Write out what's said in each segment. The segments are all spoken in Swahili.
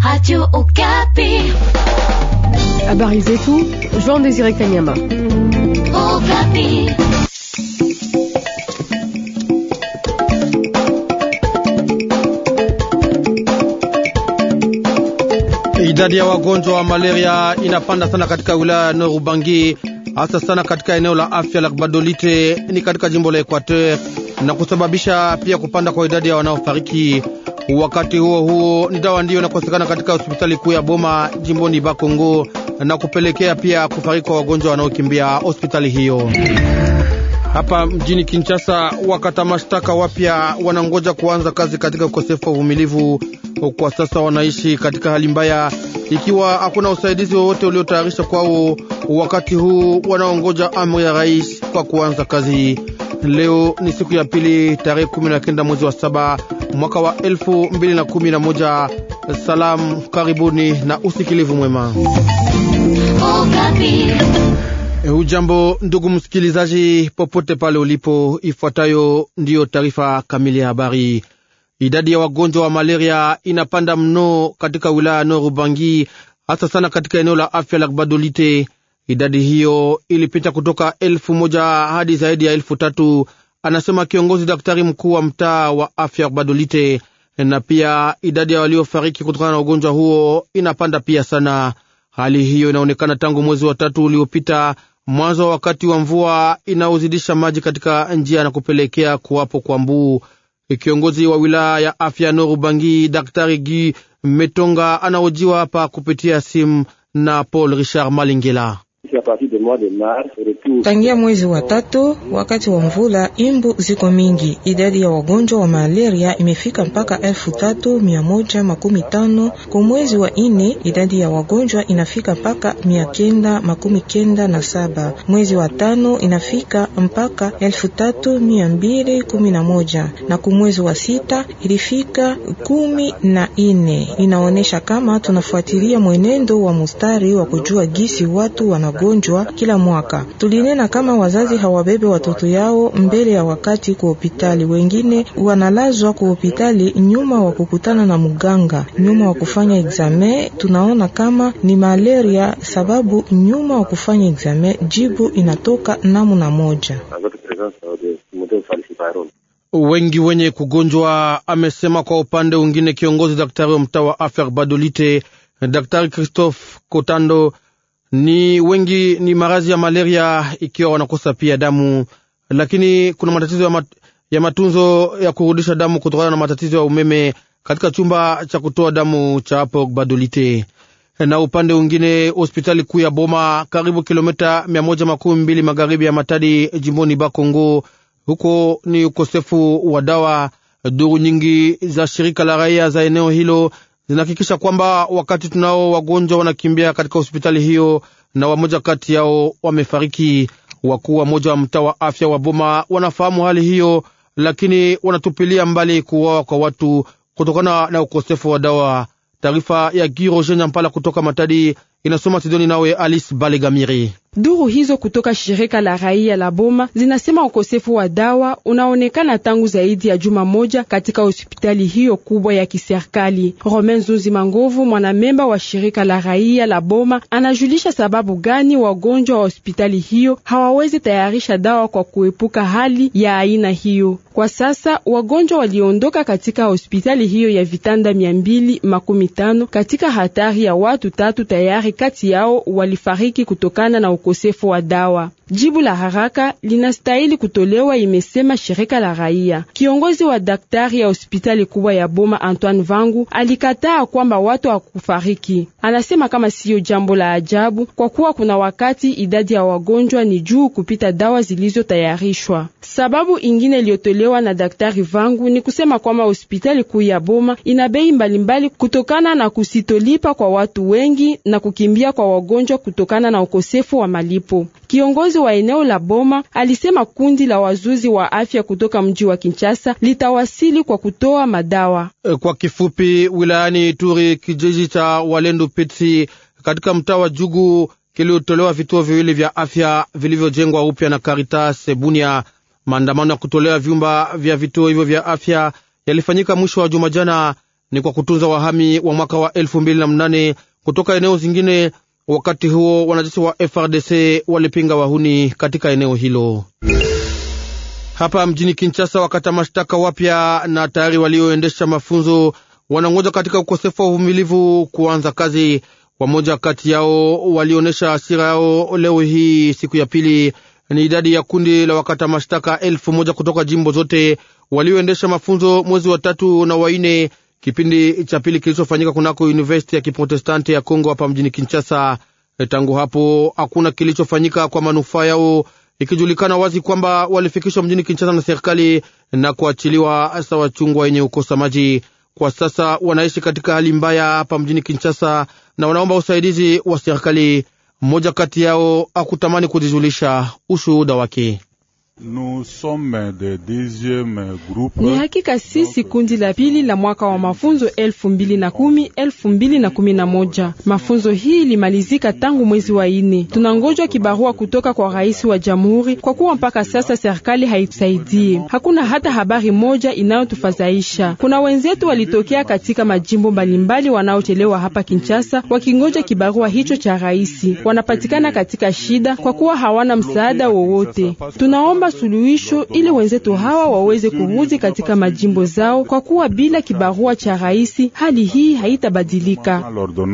Radio Okapi. Habari zetu Jean Désiré Kanyama. Okapi. Idadi ya wagonjwa wa malaria inapanda sana katika wilaya ya Nord Ubangi, hasa sana katika eneo la afya la Badolite ni katika jimbo la Equateur na kusababisha pia kupanda kwa idadi ya wanaofariki. Wakati huo huo, ni dawa ndiyo inakosekana katika hospitali kuu ya Boma jimboni Bakongo na kupelekea pia kufariki kwa wagonjwa wanaokimbia hospitali hiyo. Hapa mjini Kinshasa, wakata mashtaka wapya wanangoja kuanza kazi katika ukosefu wa uvumilivu. Kwa sasa wanaishi katika hali mbaya, ikiwa hakuna usaidizi wowote uliotayarisha kwao. Wakati huu wanaongoja amri ya rais kwa kuanza kazi. Leo ni siku ya pili, tarehe kumi na kenda mwezi wa saba mwaka wa elfu mbili na kumi na moja. Salamu, karibuni na usikilivu mwema. Okapi. Hujambo ndugu msikilizaji, popote pale ulipo, ifuatayo ndiyo taarifa kamili ya habari. Idadi ya wagonjwa wa malaria inapanda mno katika wilaya ya Nord Ubangi, hasa sana katika eneo la afya la Badolite. Idadi hiyo ilipita kutoka elfu moja hadi zaidi ya elfu tatu anasema kiongozi daktari mkuu wa mtaa wa afya Badolite. Na pia idadi ya waliofariki kutokana na ugonjwa huo inapanda pia sana. Hali hiyo inaonekana tangu mwezi wa tatu uliopita, mwanzo wa wakati wa mvua inaozidisha maji katika njia na kupelekea kuwapo kwa mbuu. Kiongozi wa wilaya ya afya Nord Ubangi, daktari Gi Metonga, anaojiwa hapa kupitia simu na Paul Richard Malingela. Tangia mwezi wa tatu wakati wa mvula, imbu ziko mingi. Idadi ya wagonjwa wa malaria imefika mpaka elfu tatu mia moja makumi tano. Kwa mwezi wa ine idadi ya wagonjwa inafika mpaka mia kenda makumi kenda na saba. Mwezi wa tano inafika mpaka elfu tatu mia mbili kumi na moja na kwa mwezi wa sita ilifika kumi na ine. Inaonyesha kama tunafuatilia mwenendo wa mustari wa kujua gisi watu wanagonjwa kila mwaka. Tulinena kama wazazi hawabebe watoto yao mbele ya wakati kwa hospitali, wengine wanalazwa kwa hospitali nyuma wa kukutana na muganga, nyuma wa kufanya examen. Tunaona kama ni malaria, sababu nyuma wa kufanya examen jibu inatoka namna moja. Wengi wenye kugonjwa, amesema. Kwa upande mwingine, kiongozi daktari wa mtaa wa afya Badolite, Daktari Christophe Kotando ni wengi ni maradhi ya malaria, ikiwa wanakosa pia damu, lakini kuna matatizo ya, mat, ya matunzo ya kurudisha damu kutokana na matatizo ya umeme katika chumba cha kutoa damu cha hapo Badolite. Na upande mwingine hospitali kuu ya Boma, karibu kilomita mia moja makumi mbili magharibi ya Matadi, jimboni Bakongo, huko ni ukosefu wa dawa. Duru nyingi za shirika la raia za eneo hilo zinahakikisha kwamba wakati tunao wagonjwa wanakimbia katika hospitali hiyo na wamoja kati yao wamefariki. Wakuu wa moja wa mtaa wa afya wa Boma wanafahamu hali hiyo, lakini wanatupilia mbali kuuawa kwa watu kutokana na ukosefu wa dawa. Taarifa ya Giroje Nyampala kutoka Matadi inasoma Sidoni nawe Alice Balegamiri. Duru hizo kutoka shirika la raia la Boma zinasema ukosefu wa dawa unaonekana tangu zaidi ya juma moja katika hospitali hiyo kubwa ya kiserikali. Romain Zunzi Mangovu, mwanamemba wa shirika la raia la Boma, anajulisha sababu gani wagonjwa wa hospitali hiyo hawawezi tayarisha dawa kwa kuepuka hali ya aina hiyo. Kwa sasa wagonjwa waliondoka katika hospitali hiyo ya vitanda mia mbili makumi tano katika hatari ya watu tatu tayari kati yao walifariki kutokana na ukosefu wa dawa. Jibu la haraka linastahili kutolewa, imesema shirika la raia. Kiongozi wa daktari ya hospitali kubwa ya Boma Antoine Vangu alikataa kwamba watu hawakufariki. Anasema kama siyo jambo la ajabu, kwa kuwa kuna wakati idadi ya wagonjwa ni juu kupita dawa zilizotayarishwa. Sababu ingine iliyotolewa na daktari Vangu ni kusema kwamba hospitali kuu ya Boma ina bei mbalimbali kutokana na kusitolipa kwa watu wengi na kukimbia kwa wagonjwa kutokana na ukosefu wa malipo. Kiongozi wa eneo la Boma alisema kundi la wazuzi wa afya kutoka mji wa Kinshasa litawasili kwa kutoa madawa. Kwa kifupi, wilayani Ituri, kijiji cha Walendu Pitsi katika mtaa wa Jugu kiliotolewa vituo viwili vya afya vilivyojengwa upya na Caritas Bunia. Maandamano ya kutolewa vyumba vya vituo hivyo vya afya yalifanyika mwisho wa juma jana. ni kwa kutunza wahami wa mwaka wa elfu mbili na mnane kutoka eneo zingine. Wakati huo wanajeshi wa FRDC walipinga wahuni katika eneo hilo. Hapa mjini Kinshasa, wakata mashtaka wapya na tayari walioendesha mafunzo wanangoja katika ukosefu wa uvumilivu kuanza kazi. Wamoja kati yao walionyesha hasira yao leo hii siku ya pili. Ni idadi ya kundi la wakata mashtaka elfu moja kutoka jimbo zote walioendesha mafunzo mwezi wa tatu na waine, kipindi cha pili kilichofanyika kunako University ya Kiprotestanti ya Kongo hapa mjini Kinshasa. Tangu hapo hakuna kilichofanyika kwa manufaa yao, ikijulikana wazi kwamba walifikishwa mjini Kinshasa na serikali na kuachiliwa sawa chungwa yenye ukosa maji. Kwa sasa wanaishi katika hali mbaya hapa mjini Kinshasa na wanaomba usaidizi wa serikali. Mmoja kati yao akutamani kujijulisha ushuhuda wake. Ni hakika sisi kundi la pili la mwaka wa mafunzo elfu mbili na kumi elfu mbili na kumi na moja. Mafunzo hii limalizika tangu mwezi wa ine. Tunangojwa kibarua kutoka kwa rais wa jamhuri, kwa kuwa mpaka sasa serikali haitusaidie. Hakuna hata habari moja inayotufadhaisha. Kuna wenzetu walitokea katika majimbo mbalimbali wanaochelewa hapa Kinshasa wakingoja kibarua hicho cha rais, wanapatikana katika shida kwa kuwa hawana msaada wowote. Tunaomba suluhisho ili wenzetu hawa waweze kurudi katika majimbo zao, kwa kuwa bila kibarua cha rais hali hii haitabadilika.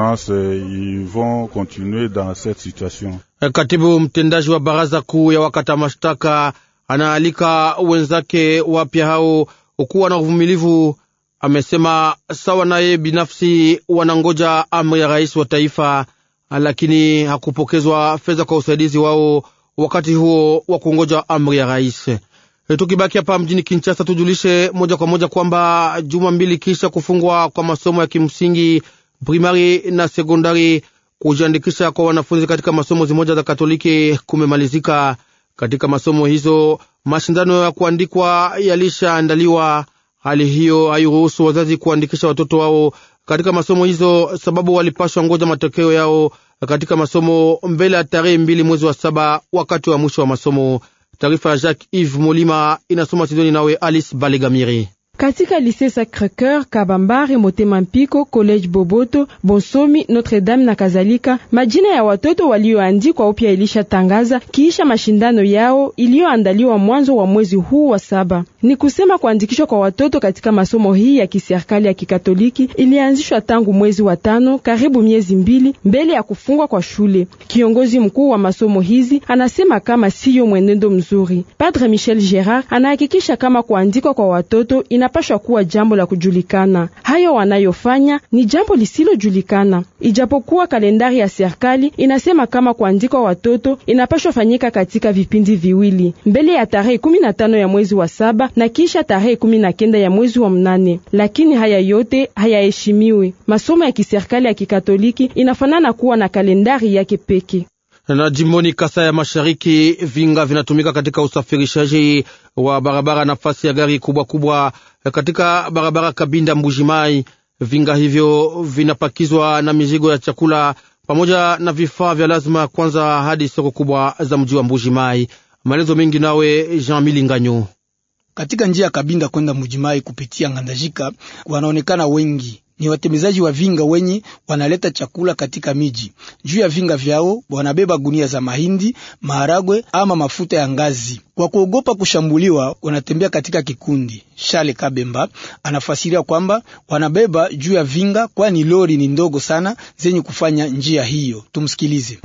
Katibu mtendaji wa baraza kuu ya wakata mashtaka anaalika wenzake wapya hao kuwa na uvumilivu. Amesema sawa naye binafsi wanangoja amri ya rais wa taifa, lakini hakupokezwa fedha kwa usaidizi wao wakati huo wa kungoja amri ya rais. Tukibaki hapa mjini Kinshasa, tujulishe moja kwa moja kwamba juma mbili kisha kufungwa kwa masomo ya kimsingi primari na sekondari, kujiandikisha kwa wanafunzi katika masomo zimoja za Katoliki kumemalizika. Katika masomo hizo mashindano ya kuandikwa yalishaandaliwa. Hali hiyo hairuhusu wazazi kuandikisha watoto wao katika masomo hizo, sababu walipashwa ngoja matokeo yao katika masomo mbele ya tarehe mbili mwezi wa saba wakati wa mwisho wa masomo. Taarifa ya Jacques Yves Molima inasoma Sidoni nawe Alice Balegamiri. Katika Lycée Sacré-Cœur, Kabambare, Motema Mpiko, College Boboto, Bonsomi, Notre Dame na kadhalika, majina ya watoto walioandikwa upya ilishatangaza kiisha mashindano yao iliyoandaliwa mwanzo wa mwezi huu wa saba. Ni kusema kuandikishwa kwa watoto katika masomo hii ya kiserikali ya Kikatoliki ilianzishwa tangu mwezi wa tano, karibu miezi mbili mbele ya kufungwa kwa shule. Kiongozi mkuu wa masomo hizi anasema kama siyo mwenendo mzuri. Padre Michel Gerard anahakikisha kama kuandikwa kwa watoto ina pashwa kuwa jambo la kujulikana. Hayo wanayofanya ni jambo lisilojulikana, ijapokuwa kalendari ya serikali inasema kama kuandikwa watoto inapashwa fanyika katika vipindi viwili, mbele ya tarehe kumi na tano ya mwezi wa saba na kisha tarehe kumi na kenda ya mwezi wa mnane. Lakini haya yote hayaheshimiwi. Masomo ya kiserikali ya Kikatoliki inafanana kuwa na kalendari yake peke na jimboni Kasa ya Mashariki, vinga vinatumika katika usafirishaji wa barabara nafasi ya gari kubwa kubwa katika barabara Kabinda Mbujimai. Vinga hivyo vinapakizwa na mizigo ya chakula pamoja na vifaa vya lazima kwanza hadi soko kubwa za mji wa Mbujimai. Maelezo mengi nawe Jean Milinganyo. Katika njia ya Kabinda kwenda Mbujimai kupitia Ngandajika wanaonekana wengi ni watembezaji wa vinga wenye wanaleta chakula katika miji. Juu ya vinga vyao wanabeba gunia za mahindi, maharagwe ama mafuta ya ngazi. Kwa kuogopa kushambuliwa, wanatembea katika kikundi. Shale Kabemba anafasiria kwamba wanabeba juu ya vinga, kwani lori ni ndogo sana zenye kufanya njia hiyo. Tumsikilize.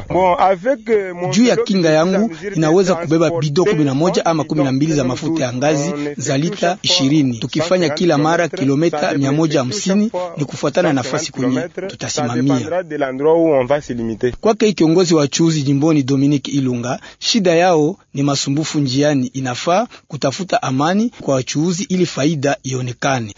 Juu ya kinga yangu inaweza kubeba bido kumi na moja ama kumi na mbili za mafuta ya ngazi za lita ishirini, tukifanya kila mara kilomita mia moja hamsini ni kufuatana na nafasi kwenye tutasimamia. Kwake kiongozi wa chuuzi jimboni Dominique Ilunga, shida yao ni masumbufu njiani. Inafaa kutafuta amani kwa wachuuzi ili faida ionekane.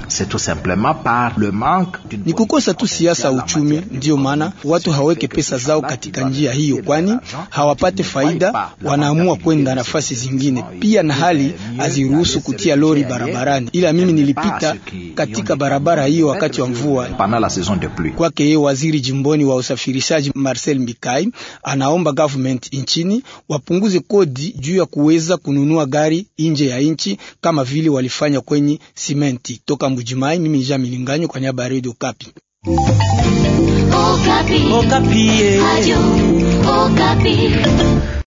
Ni kukosa tu siasa uchumi, ndiyo maana watu haweke pesa zao katika njia hiyo, kwani hawapate faida, wanaamua kwenda nafasi zingine. Pia na hali haziruhusu kutia lori barabarani, ila mimi nilipita katika barabara hiyo wakati wa mvua. Kwake yeye waziri jimboni wa usafirishaji Marcel Mbikai anaomba government nchini wapunguze kodi juu ya kuweza kununua gari nje ya nchi kama vile walifanya kwenye simenti. Toka Mbujimai, mimi Jean Milinganyo kwa niaba ya Radio Kapi. Okapi. Okapi. Radio